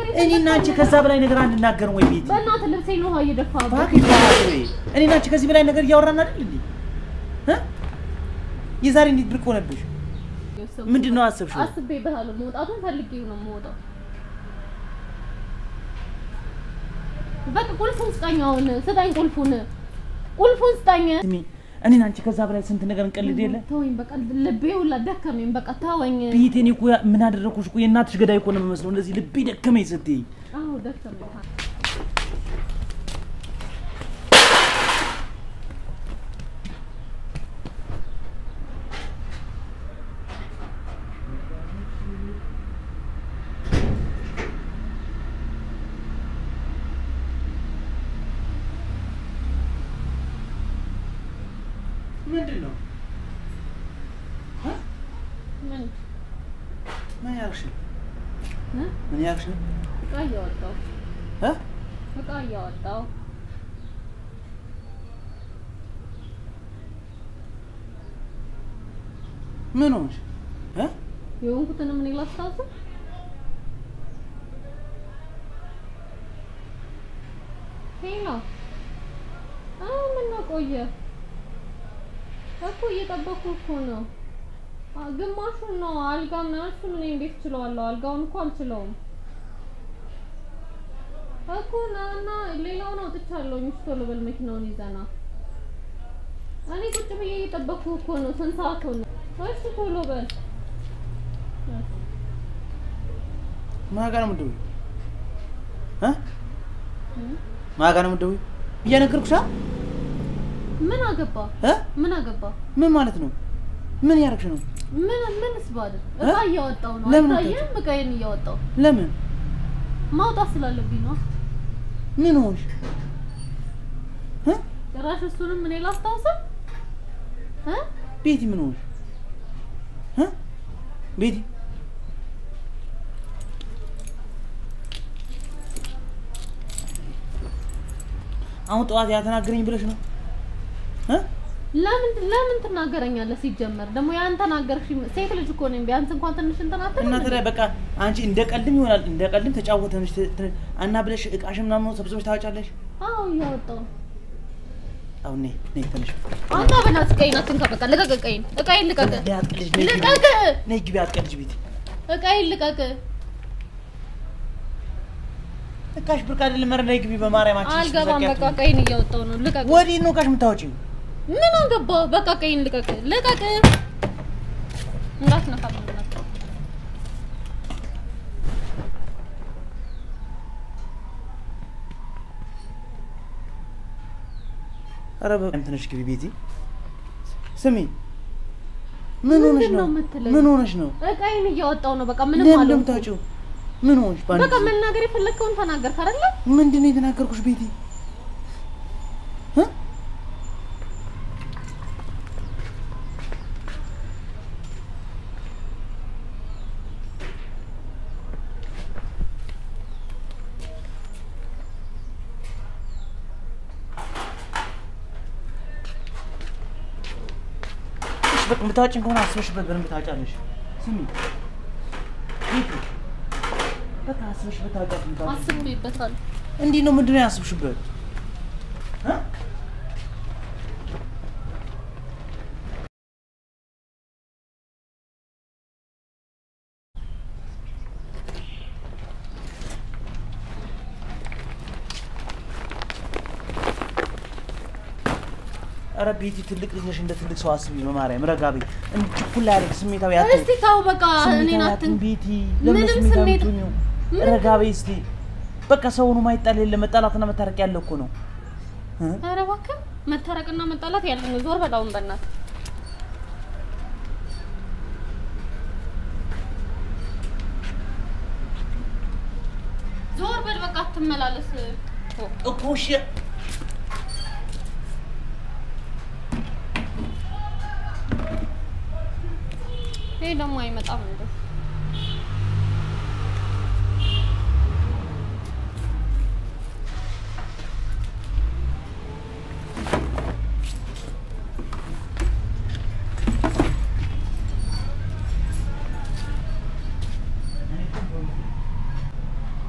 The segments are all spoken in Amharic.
እኔና አንቺ ከዛ በላይ ነገር አንናገርም ወይ ቤቲ? በእናትህ ልብሴን ውሃ እየደፋህበት እባክሽ በእናትሽ ወይ እኔና አንቺ ከዚህ በላይ ነገር እያወራን አይደል እንዴ? እ? የዛሬ እንዴት ብርቅ ሆነብሽ? ምንድን ነው አሰብሽው? አስቤበታለሁ። መውጣቱን ፈልጌው ነው የምወጣው። በቃ ቁልፉን ስጠኝ። አሁን ስጠኝ፣ ቁልፉን ቁልፉን ስጠኝ። ስሚ እኔና አንቺ ከዛ በላይ ስንት ነገር እንቀልድ የለ ተወኝ፣ በቃ ልቤ ሁላ ደከመኝ። በቃ ተወኝ። ቤቴ እኔ እኮ ያ- ምን አደረኩሽ እኮ የእናትሽ ገዳይ እኮ ነው የምመስለው። እንደዚህ ልቤ ደከመኝ ስትይኝ አዎ ደከመኝ። ምንድን ነው ምን ምን ያልሽ ነው? እ? ምን ያልሽ ነው? እቃ እያወጣሁ እ? እቃ እያወጣሁ ምን ሆንሽ? እ? የሆንኩትን ምን ላስታውስ? ሄሎ አዎ፣ ምነው ቆየ እኮ እየጠበኩ እኮ ነው። አ- ግማሹን ነው አልጋ ምናምን እሱን እኔ እንዴት እችለዋለሁ? አልጋውን እኮ አልችለውም እኮ ና እና ሌላውን አውጥቻለሁ። ሚስት ቶሎ በል መኪናውን ይዘና እኔ ቁጭ ብዬ እየጠበኩ እኮ ነው። ስንት ሰዓት ሆነ? እሺ ቶሎ በል ማን ጋር ነው የምትደውይው? እ? ማን ጋር ነው የምትደውይው? እየነገርኩሽ አ? ምን አገባ? እ? ምን አገባ? ምን ማለት ነው? ምን ያደረግሽ ነው? ምን ምንስ ባድር እ? እቃ እያወጣው ነው። ለምን አይታየም? እቃዬን እያወጣው ለምን? ማውጣት ስላለብኝ ነው። ምን ሆንሽ? እ? ጭራሽ እሱንም እኔ ላስታውሰው እ? ቤቲ ምን ሆንሽ? እ? ቤቲ አሁን ጠዋት ያተናገረኝ ብለሽ ነው? እ? ለምን ለምን ትናገረኛለህ? ሲጀመር ደግሞ ያን ተናገርሽ። ሴት ልጅ እኮ ነኝ። ቢያንስ እንኳን ትንሽ እንትን አትልም እና እንዴ? ታዲያ በቃ አንቺ እንደ ቀልድም ይሆናል እንደ ቀልድም ተጫወተንሽ ት- ት- እና ብለሽ እቃሽ ምናምን ሰብስበሽ ታወጫለሽ። አዎ እያወጣው ነው። አሁን ነይ ነይ ተነሽ። አንተ በእናትህ እቃዬን አትንካ። በቃ ልቀቅ እቃዬን። እቃዬን ልቀቅ። ነይ አትቀልጅ፣ ነይ ግቢ። ልቀቅ። ነይ ግቢ አትቀልጅ ቤቲ። እቃዬን ልቀቅ። እቃሽ ብርቅ አይደለም። ኧረ ነይ ግቢ በማርያማችን። አልገባም። በቃ እቃዬን እያወጣው ነው። ልቀቅ። ወዴት ነው እቃሽ የምታወጪው? ምን አገባ? በቃ እቃዬን ልቀቅ። ልቀቅ። እንዳትነካ በእናትህ። ኧረ በቃ ትንሽ ግቢ ቤቲ። ስሚ ምን ሆነሽ ምንድን ነው? ነው የምትለኝ? ምን ሆነሽ ነው? እቃዬን እያወጣው ነው። በቃ ምንም ለምን አልሆንኩም። እንደምታወጪው? ምን ሆንሽ? በአንድ በቃ ጊዜ? መናገር የፈለግከውን ተናገርክ አይደለ? ምንድን ነው የተናገርኩሽ ቤቲ? እ? እሺ በቃ የምታወጪኝ ከሆነ አስበሽበት በደንብ ታወጫለሽ። ስሚ ቤቲ፣ በቃ አስበሽበት ታወጫለሽ። የምታወጪው አስቤበታል። እንዲህ ነው ምንድን ነው ያስብሽበት? እ? ኧረ ቤቲ ትልቅ ልጅ ነሽ፣ እንደ ትልቅ ሰው አስቢ። በማርያም ረጋ በይ። እንዲህ ችኩል አያደርግ ስሜታዊ አትሁን። እስቲ ተው በቃ እኔን ስሜታዊ አትን አትሁን ቤቲ። ለምን ምንም ስሜታዊ ስሜት- የምትሆኚው? ምንም- ረጋ በይ እስቲ። በቃ ሰውኑ ማይጣል የለ መጣላትና መታረቅ ያለ እኮ ነው እ? ኧረ እባክህ መታረቅና መጣላት ያለ ነው። ዞር በል አሁን በእናትህ። ዞር በል በቃ አትመላለስ። እኮ እሺ ይሄ ደግሞ አይመጣም እንዴ?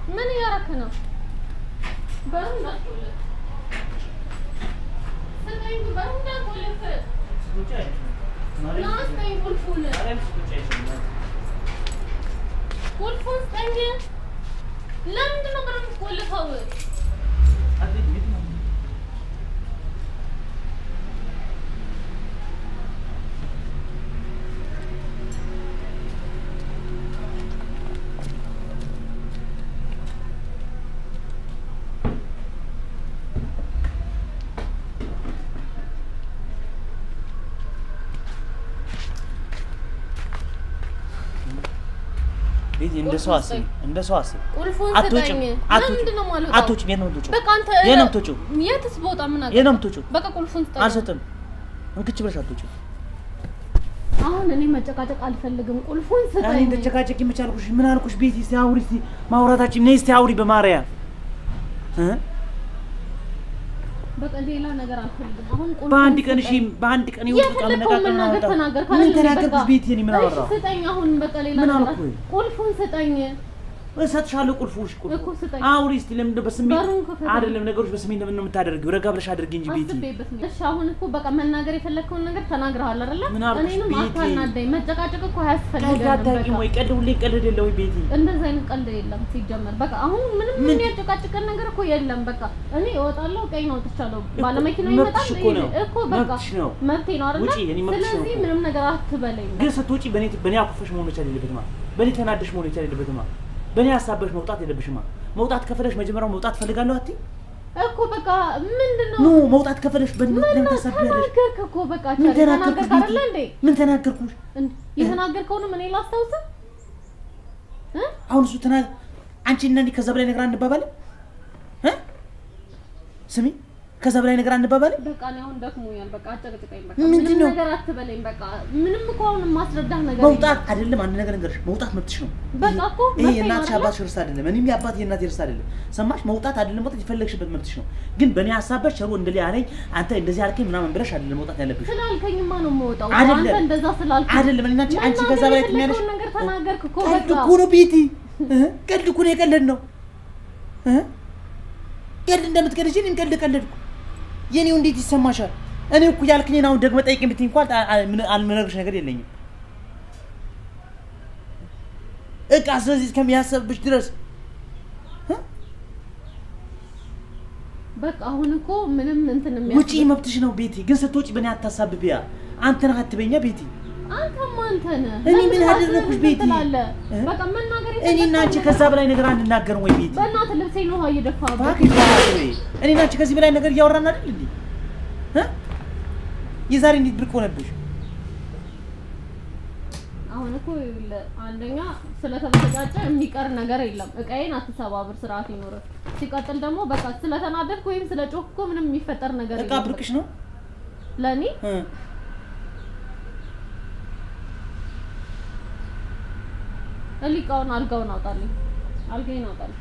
ምን እያደረክ ነው? በሩን እንዳትቆልፍ። ስጠኝ፣ በሩን እንዳትቆልፍ። ና ስጠኝ ቁልፉን። ቁልፉን ስጠኝ። ለምንድን ነው በሩን የምትቆልፈው? ቤቲ እንደ ሰው አስብ፣ እንደ ሰው አስብ። ቁልፉን አትወጪም፣ ስጠኝ። አትወጪም፣ ለምንድን ነው የማልወጣው? አትወጪም። የት ነው የምትወጪው? በቃ አንተ የት ነው የምትወጪው? የትስ ቦታ ምን የት ነው የምትወጪው? በቃ ቁልፉን ስጠኝ። አልሰጥም። እንክች ብለሽ አትወጪም። አሁን እኔ መጨቃጨቅ አልፈልግም። ቁልፉን እኔ ስጠኝ። እንደጨቃጨቂ መች አልኩሽ? ምን አልኩሽ? ቤቲ እስቲ አውሪ፣ እስቲ ማውራታችን ነይ፣ እስቲ አውሪ በማርያም እ በቃ ሌላ ነገር አልፈልግም። አሁን ቁልፉን በአንድ ቀን ስጠኝ። እሺ፣ በአንድ ቀን ይወጣ የፈለከውን መናገር ተናገር። ምን ካለኝ ተናገርኩሽ? በቃ ቤቲ እኔ ምን እሺ፣ አወራሁ? ስጠኝ። አሁን በቃ ሌላ ምን ነገር አልኩኝ? ቁልፉን ስጠኝ። እሰጥሻለሁ ቁልፉሽ ቁልፉ እኮ ስጠኝ። አውሪ እስቲ። ለምን በስሜት በሩን ክፈት። አይደለም ነገሮች በስሜት ለምን ነው የምታደርጊው? ረጋ ብለሽ አድርጊ እንጂ ቤቲ። አስቤበት ነው። እሺ አሁን እኮ በቃ መናገር የፈለከውን ነገር ተናግረሃል አይደለ? ምን አልኩሽ? እኔንም ቤቴ። አታናደኝ። መጨቃጨቅ እኮ ቀልድ አያስፈልገንም። አታውቂም በቃ ወይ? ቀልድ ሁሌ ቀልድ የለ ወይ ቤቲ? እንደዚህ አይነት ቀልድ የለም ሲጀመር። በቃ አሁን ምንም ምን- የሚያጨቃጭቀን ነገር እኮ የለም። በቃ እኔ እወጣለሁ፣ ቀኝ አውጥቻለሁ። ባለመኪናው መብትሽ ይመጣል እኮ ነው። እኮ በቃ መብትሽ ነው። መብቴ ነው አይደለ? ውጪ፣ የኔ መብትሽ ነው ስለዚህ እኮ። ምንም ነገር አትበለኝ። ግን ስትወጪ በኔ በኔ አኩፈሽ መሆን መቻል የለበትማ። በኔ ተናደሽ መሆን መቻል የለበትማ። በኔ ሀሳበሽ መውጣት የለብሽማ። መውጣት ከፈለሽ መጀመሪያው መውጣት ፈልጋለሁ አትይ? እኮ በቃ ምንድን ነው ኖ መውጣት ከፈለሽ በኔ ምን ለምን ነው ታሳቢያለሽ? ተናገርክ እኮ በቃ ምን ቻሌ ተናገርኩሽ? ተናገርክ አይደለ እንዴ? ቤቲ? ምን ተናገርኩሽ? እንዴ የተናገርከውንም እኔ ላስታውስህ እ አሁን እሱ ተና አንቺ እና እኔ ከዛ በላይ ነገር አንባባልም እ ስሚ ከዛ በላይ ነገር አንባባልም። በቃ እኔ አሁን ደክሞኛል። በቃ አጨቅጭቀኝ። በቃ ምንድን ምንም ነው? ነገር አትበለኝ። በቃ ምንም እኮ አሁን የማስረዳህ ነገር መውጣት አይደለም አንድ ነገር ልንገርሽ፣ መውጣት መብትሽ ነው። በቃ እኮ ይሄ መብቴ ነው የእናትሽ አይደለ? አባትሽ ርስ አይደለም፣ እኔም የአባት የእናት ርስ አይደለም። ሰማሽ? መውጣት አይደለም መውጣት የፈለግሽበት መብትሽ ነው። ግን በእኔ ሀሳበሽ ቸሩ እንደዚህ አለኝ አንተ እንደዚህ አልከኝ ምናምን ብለሽ አይደለም መውጣት ያለብሽ። ስላልከኝማ ነው የምወጣው። አይደለም። አንተ እንደዛ ስላልከኝ አይደለም እኔና አንቺ አንቺ ከዛ በላይ ትኛለሽ። የፈለከውን ነገር ተናገርክ እኮ ቀልድ በቃ እኮ ነው ቤቲ፣ እ? ቀልድ እኮ ነው የቀለድ ነው እ? ቀልድ እንደምትቀልጂ እኔም ቀልድ ቀለድኩ። የኔው እንዴት ይሰማሻል? እኔ እኮ ያልክኝን አሁን ደግመህ ጠይቅኝ ብትይ እንኳን አ- አ- ምን- አልምነግርሽ ነገር የለኝም። እቃ ስለዚህ እስከሚያሰብሽ ድረስ በቃ አሁን እኮ ምንም እንትን ውጪ የሚያስ መብትሽ ነው ቤቲ። ግን ስትወጪ በእኔ አታሳብቢያ። አንተ ነህ አትበኛ ቤቲ። አንተማ አንተ ነህ። እኔ ለምን ምን ራስህን አደረኩሽ እንትን ቤቲ? ትላለህ? እ? በቃ መናገር እኔና አንቺ የፈለከውን ከዛ ነገር- በላይ ነገር አንናገርም ወይ ቤቲ? በእናትህ ልብሴን ውሃ እየደፋህበት እባክሽ በእናትህ ወይ እኔና አንቺ ከዚህ በላይ ነገር እያወራን አይደል እንዴ? እ? የዛሬ እንዴት ብርቅ ሆነብሽ? አሁን እኮ ይኸውልህ፣ አንደኛ ስለተበሳጨ የሚቀር ነገር የለም። እቃዬን አትሰባብር፣ ስርዓት ይኖርህ። ሲቀጥል ደግሞ በቃ ስለተናደድክ ወይም ስለጮህክ እኮ ምንም የሚፈጠር ነገር እቃ የለም። ብርቅሽ ነው? ለእኔ እ። እሊቃውን አልጋውን አውጣልኝ፣ አልጋዬን አውጣልኝ።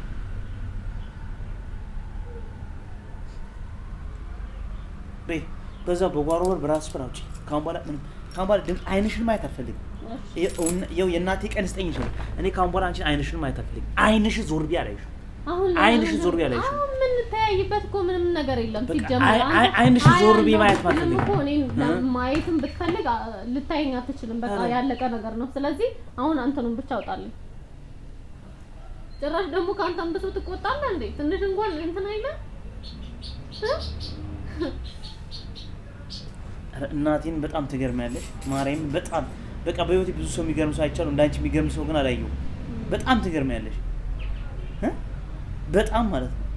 በይ በዛ በጓሮ በር በራስሽ በር አውጪ። ካሁን በኋላ ምንም ካሁን በኋላ ድምፅ አይንሽን ማየት አልፈልግም። ይኸው የእናቴ ቀን ስጠኝ ይችላል። እኔ ካሁን በኋላ አንቺን አይንሽን ማየት አልፈልግም። አይንሽ ዞር ቢ አላይሽ አሁን አይንሽ ለምን- ዞር ቢ አላይሽ አሁን የምንተያይበት እኮ ምንም ነገር የለም። በቃ ሲጀመር አይ- አንተ አይ- አይንሽ አይ ዞር ብዬ አንተ ማየት ምንም አልፈልግም። እኮ እኔን እ? ማየትም ብትፈልግ አ- ልታየኝ አትችልም። በቃ ኧረ። ያለቀ ነገር ነው። ስለዚህ አሁን አንተኑን ብቻ አውጣልኝ። ጭራሽ ደግሞ ከአንተም ብሶ ትቆጣለህ እንዴ? ትንሽ እንኳን እንትን አይልም እ? ኧረ እናቴን በጣም ትገርሚያለሽ። ማርያም በጣም በቃ በህይወቴ ብዙ ሰው የሚገርም ሰው አይቻለሁ። እንዳንቺ የሚገርም ሰው ግን አላየሁም። በጣም ትገርሚያለሽ እ? በጣም ማለት ነው።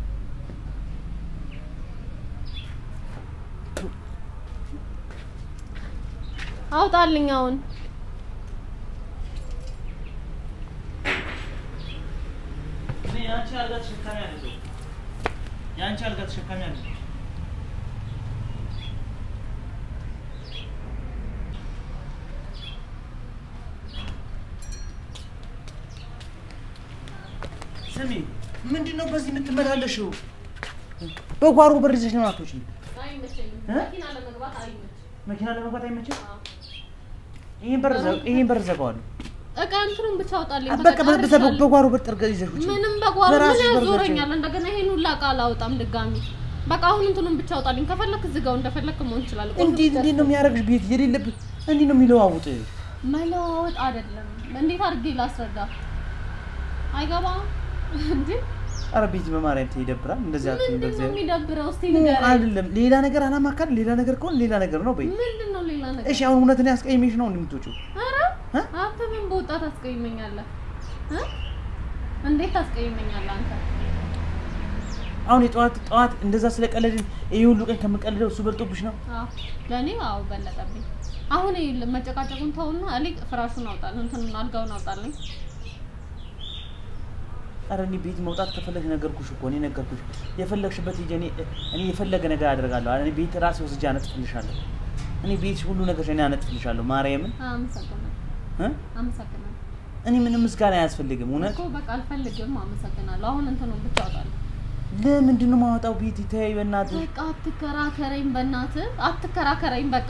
አውጣልኝ አሁን እኔ የአንቺ አልጋ ተሸካሚ አይደለሁም። የአንቺ አልጋ ተሸካሚ አይደለሁም። ስሚ፣ ምንድን ነው በዚህ የምትመላለሽው? በጓሮ በር ይዘሽ ነው አትወጪም? አይመቸኝም። እ? መኪና ለመግባት አይመችም። መኪና ለመግባት አይመችም? አዎ። ይሄን በር ዘ- ይሄን በር ዘጋዋለሁ። እቃ እንትኑን ብቻ አውጣልኝ። በቃ በ- በ- ጨርሻለሁ። በጓሮ በር ጠርገ ይዘሽ ውጪ። ምንም በጓሮ በራስሽ ምን በር ዘግቼ። ያዞረኛል? እንደገና ይሄን ሁላ እቃ አላወጣም ድጋሚ። በቃ አሁን እንትኑን ብቻ አውጣልኝ። ከፈለክ ዝጋው፣ እንደፈለክ መሆን ይችላል። ቁልፍ እንዴት ብቻ እንዴት ነው የሚያደርግሽ? ቤት የሌለብህ እንዴት ነው የሚለዋውጥ? መለዋወጥ አይደለም። እንዴት አድርጌ ላስረዳ? አይገባም እንዴ? ኧረ ቤት በማርያም ተይ፣ ይደብራል። እንደዚህ አትይኝ ምንድን ነው በእግዚአብሔር። የሚደብረው? እስቲ ኖ፣ ንገረኝ። አይደለም ሌላ ነገር አላማካል። ሌላ ነገር ከሆነ ሌላ ነገር ነው በይ። ምንድን ነው ሌላ ነገር? እሺ አሁን እውነትን ያስቀይሜሽ ነው እንደምትወጪው? ኧረ እ? አንተ ምን በወጣት አስቀይመኛለህ? እ? እንዴት ታስቀይመኛለህ አንተ? አሁን የጠዋት ጠዋት እንደዛ ስለቀለድን ይሄ ሁሉ ቀን ከምቀልደው እሱ በልጦብሽ ነው? አዎ ለእኔ አዎ በለጠብኝ። አሁን ይኸውልህ መጨቃጨቁን ተውና እኔ ፍራሹን አውጣልኝ፣ እንትኑን አልጋውን አውጣልኝ። ኧረ እኔ ቤት መውጣት ከፈለግሽ ነገርኩሽ እኮ እኔ ነገርኩሽ። የፈለግሽበት ሂጂ። እኔ እኔ የፈለገ ነገር አደርጋለሁ። እኔ ቤት ራሴ ወስጄ አነጥፍልሻለሁ። እኔ ቤትሽ ሁሉ ነገር እኔ አነጥፍልሻለሁ። ማርያምን አመሰግናለሁ እ? አመሰግናለሁ እኔ ምንም ምስጋና አያስፈልግም። እውነት እኮ በቃ አልፈልግም። አመሰግናለሁ። አሁን እንትኑን ብቻ አውጣልኝ። ለምንድን ነው የማወጣው? ቤት ይተያይ በእናትሽ። በቃ አትከራከረኝ፣ በእናትህ አትከራከረኝ። በቃ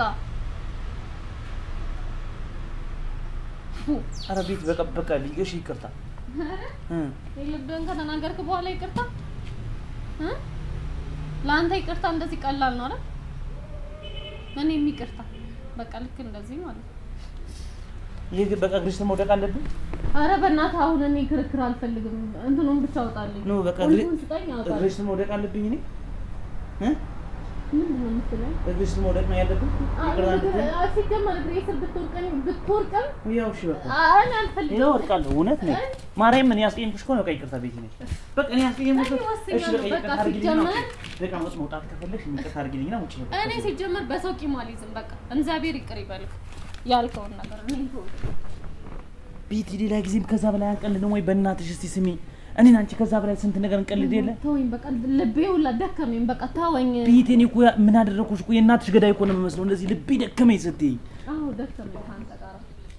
ፉ ኧረ ቤት በቃ በቃ ሊገሽ ይቅርታ እ የልብህን ከተናገርክ በኋላ ይቅርታ እ? ለአንተ ይቅርታ እንደዚህ ቀላል ነው አይደል? እኔም ይቅርታ በቃ ልክ እንደዚህ ማለት ነው። ይህ በቃ እግርሽ መውደቅ አለብን። አረ በእናትህ አሁን እኔ ክርክር አልፈልግም። እንትኑን ብቻ አውጣልኝ። ኖ በቃ እግሬ- ቁልፉን ስጠኝ አውጣልኝ። እግርሽ መውደቅ አለብኝ እኔ እ? ምንድን ነው የምትለኝ? እግርሽ መውደቅ ነው ያለብን። ይቅርታ እንድትይ። አ- ሲጀመር እግሬ ስር ብትወርቀኝ ብትወርቅም ያው እሺ በቃ አ- እኔ አልፈልግም። ይኸው ወድቃለሁ። እውነት ነው ማርያም፣ እኔ ያስቀየምኩሽ ከሆነ በቃ ይቅርታ ቤት ነኝ። በቃ እኔ ያስቀየምኩሽ እኔ ከሆነ- ወስኛለሁ። እሺ በቃ በቃ ይቅርታ አድርጊልኝና ሲጀመር- ውጪ። በቃ መውጥ መውጣት ከፈለግሽ ይቅርታ አድርጊልኝና ውጪ በቃ። እኔ ሲጀመር በሰው ቂም አልይዝም። በቃ እግዚአብሔር ይቅር ይበልክ ያልከውን ነገር እኔ ተወው። ቤቲ ሌላ ጊዜም ከዛ በላይ አንቀልድም ወይ? በእናትሽ እስቲ ስሚ፣ እኔን አንቺ ከዛ በላይ ስንት ነገር እንቀልድ የለ ተወኝ በቃ ልቤ ሁላ ደከመኝ። በቃ ተወኝ። ቤቲ፣ እኔ እኮ ያ- ምን አደረኩሽ እኮ የእናትሽ ገዳይ እኮ ነው የምመስለው። እንደዚህ ልቤ ደከመኝ ስትይ፣ አዎ ደከመኝ ከአንተ ጋር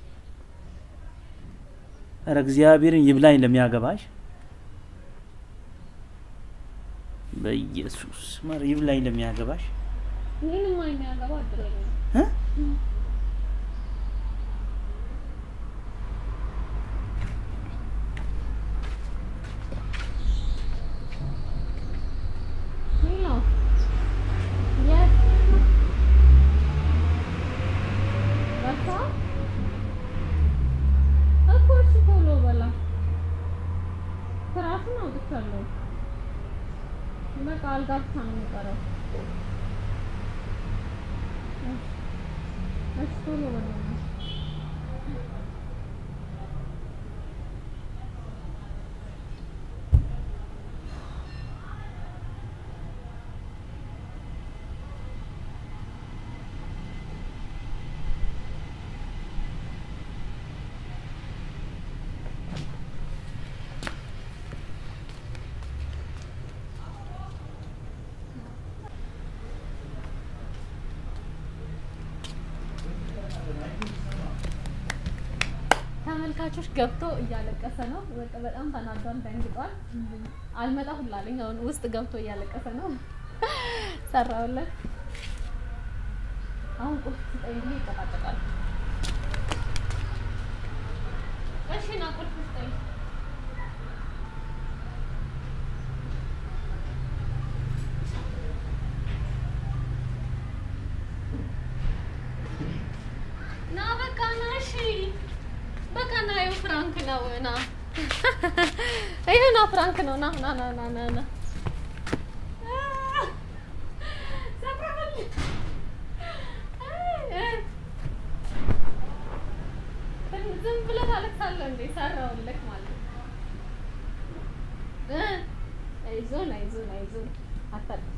ኧረ እግዚአብሔርን ይብላኝ ለሚያገባሽ በኢየሱስ ማር ይብላኝ ለሚያገባሽ ይህንም የሚያገባ እድለኛ ነው። እ? ይህ ነው የት በቃ እኮ እሺ ቶሎ በላ ትራሱን አውጥቻለሁ። በቃ አልጋ ብቻ ነው የሚቀረው። እሺ እሺ ቶሎ በላ ተመልካቾች ገብቶ እያለቀሰ ነው። በቃ በጣም ተናዷል፣ ደንግጧል። አልመጣ ሁላ አለኝ። አሁን ውስጥ ገብቶ እያለቀሰ ነው። ሰራውለት። አሁን ቁልፍ ስጠኝ ብዬ ይጨቃጨቃል። እሺ ና ቁልፍ ስጠኝ። ና በቃ ና። እሺ በቃ ና። ይኸው ፍራንክ ነው። ና ይሄ ና ፍራንክ ነው። ና ና ና ና ና ና ሰብረበል ዝም ብለህ ታለቅሳለህ እንዴ? ሰራሁልህ ማለት ነው። እ አይዞን አይዞን አይዞን አታልቅስ።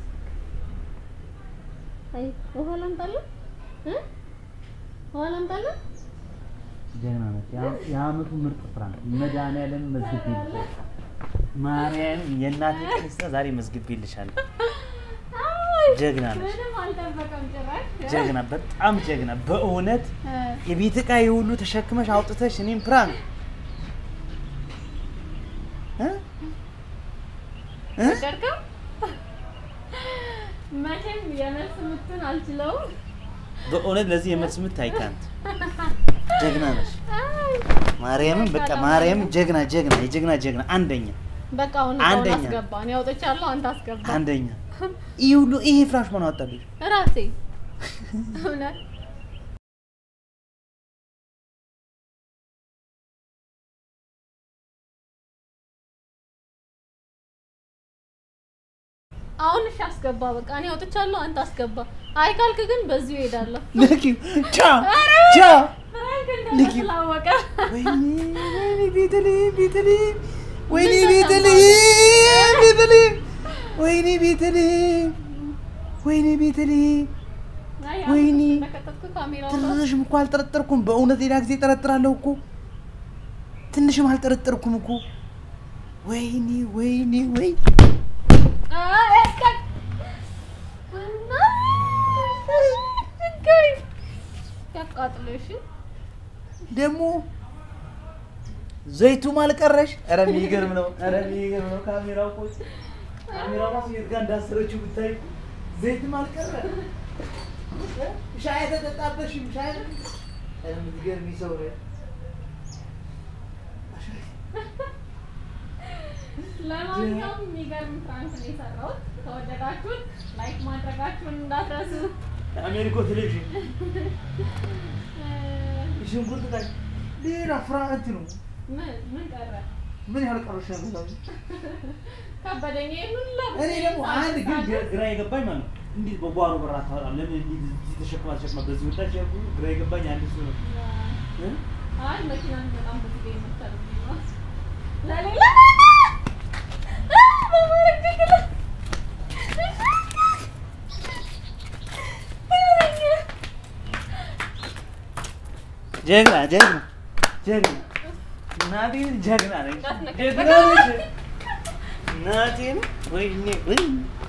አይ ውሃ ላምጣልህ እ ውሃ ላምጣልህ ጀግና ነች። ያ- የአመቱ ምርጥ ፍራንክ መድኃኒዓለም መዝግቤልሻለሁ። ማርያም የእናቴ ቅድስት ዛሬ መዝግቤልሻለሁ። አይ ጀግና ነች። ምንም አልጠበቀም ጭራሽ። ጀግና፣ በጣም ጀግና። በእውነት እ የቤት ዕቃ የሁሉ ተሸክመሽ አውጥተሽ እኔም ፕራንክ እ? እ? ወደድከው? መቼም የመልስ ምቱን አልችለውም። በእውነት ለዚህ የመልስ ምት አይካንት ጀግና ነች። አይ ማርያምን በቃ ማርያምን ጀግና ጀግና የጀግና ጀግና አንደኛ በቃ አሁን እቃውን አንደኛ። አስገባ። እኔ አውጥቻለሁ፣ አንተ አስገባ። አንደኛ። ይህ ሁሉ ይሄ ፍራሽ ማን አወጣልሽ? ራሴ እውነት አሁን እሺ አስገባ። በቃ እኔ አውጥቻለሁ፣ አንተ አስገባ። አይ ካልክ ግን በዚሁ እሄዳለሁ። ልኪው ቻ ቻ ፍራንክ ልኪ- እንደስላወቀ ወይኔ ወይኔ ቤተልሔም ቤተልሔም ወይኔ ቤተልሔም ቤተልሔም ወይኔ ቤተልሔም ወይኔ ቤተልሔም ወይኔ። ተከተትኩ ካሜራው ትንሽም እኮ አልጠረጠርኩም። በእውነት ሌላ ጊዜ ጠረጥራለሁ እኮ ትንሽም አልጠረጠርኩም እኮ። ወይኔ ወይኔ ወይ ያቃጥለሽ ደግሞ ዘይቱም አልቀረሽ። ኧረ የሚገርም ነው። ኧረ የሚገርም ነው። ካሜራው እኮ ካሜራው ራሱ የት ጋር እንዳሰረችው ብታይ ዘይትም አልቀረ። ሻይ ተጠጣበሽም ሻይ ኧረ የምትገርሚ ሰው ነው። ለማንኛውም የሚገርም ፍራንክ ነው የሰራሁት። ከወደዳችሁን ላይክ ማድረጋችሁን እንዳትረሱ። አሜሪኮ ቴሌቪዥን እ፣ ሽንኩርት ቃል ሌላ ፍራንት ነው። ምን ምን ቀረ? ምን ያህል ቀረሽ ነው? ከበደኝ። ይሄን ሁላ እኔ ደግሞ አንድ ግን ግራ- ግራ የገባኝ ማለት ነው እንዴት በጓሮ በራ ታወራ ለምን እንዲህ እዚህ ተሸክማ ተሸክማ በዚህ ወጣች ያልኩ ግራ የገባኝ አንድ እሱ ነው እ? አይ መኪናን በጣም ብዙ ጊዜ መታል ነው ለሌላ በማረግ ትክክል ጀግና ጀግና ጀግና እናቴን ጀግና ነች ጀግና ነች እናቴን ወይኔ ወይ